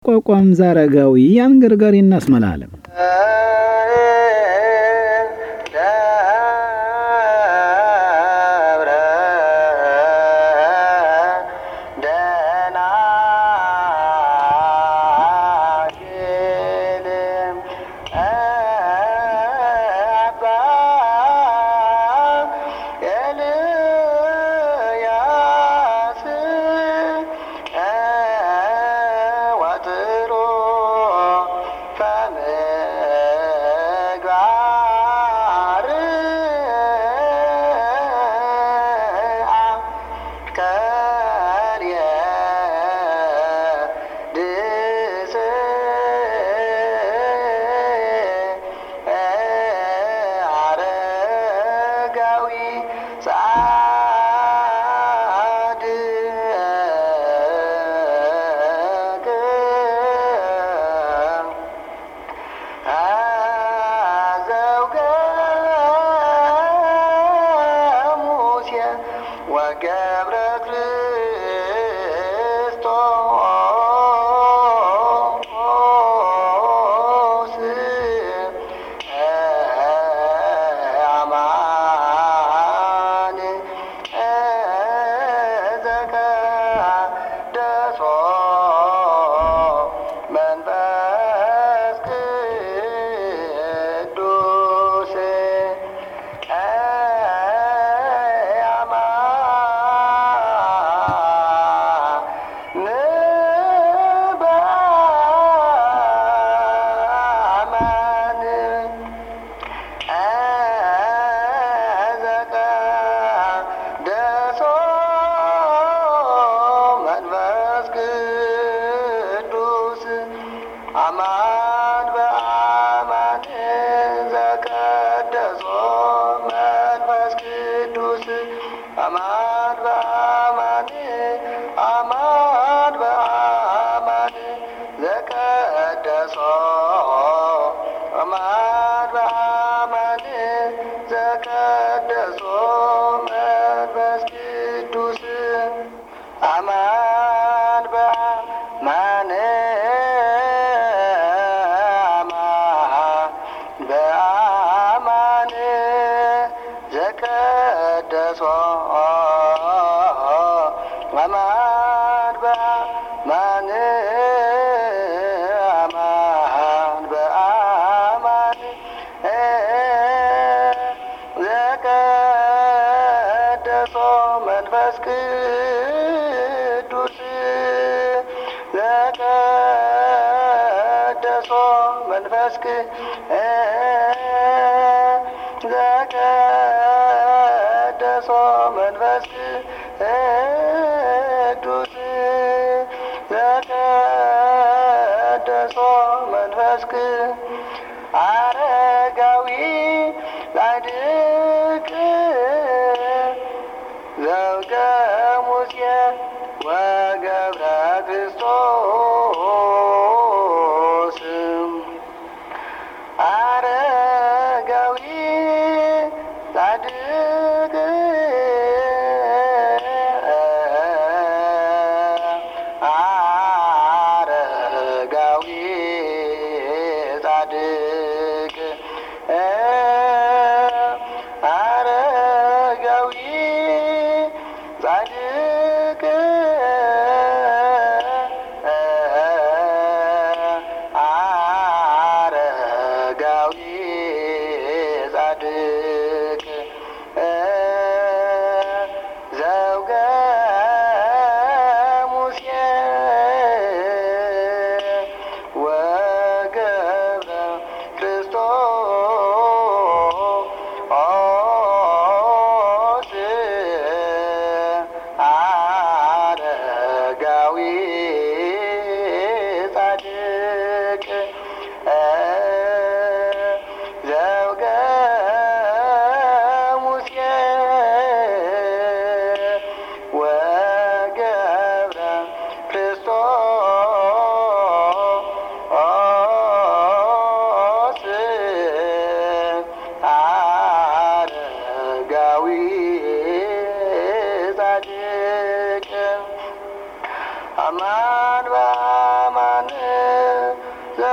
ቋቋም ዛረጋዊ አንገርጋሪ እናስመላለም ወገብረ ክርስቶስ አማን ዘቀደሶ መንፈስ ቅዱስ አማን በአማን ዘቀደሶ መንፈስ ቅዱስ አማን በአማን አማን በአማን ዘቀደሶ አማን በአማን ዘቀደሶ መንፈስ ቅዱስ አማን በአማን አማን በአማን ዘቀደሶ አማን በአማን አማን በአማን ዘቀደሶ መንፈስ ቅዱስ ዘቀደሶ መንፈስ ዘቀደሶ መንፈስ ቅዱስ ዘቀደሶ መንፈስ አረጋዊ ጻድቅ ዘውገ ሙሴ ወገብረ ክርስቶስ አረጋዊ ጻድቅ አረጋዊ ጻድቅ አረጋዊ ጻድቅ አረጋዊ ጻድቅ ዘውገ ሙሴ ወገብረ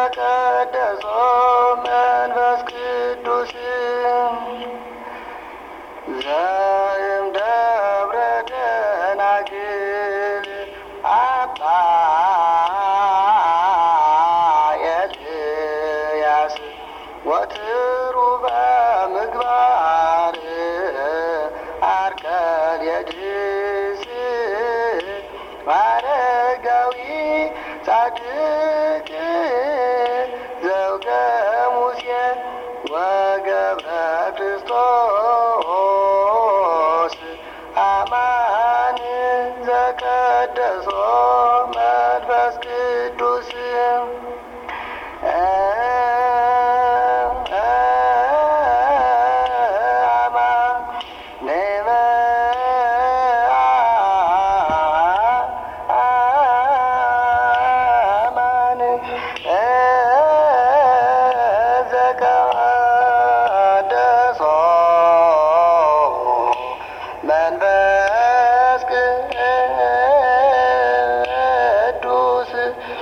ዘቀደሶ መንፈስ ቅዱስ ዘእም ደብረ ደናግል አባ ኤልያስ ወትሩ በምግባር አርከልየድስ አረጋዊ ጻድቅ ዘውገ ሙሴ ወገብረ ክርስቶስ አማን ዘቀደሶ መንፈስ ቅዱስ መንፈስ ቅዱስ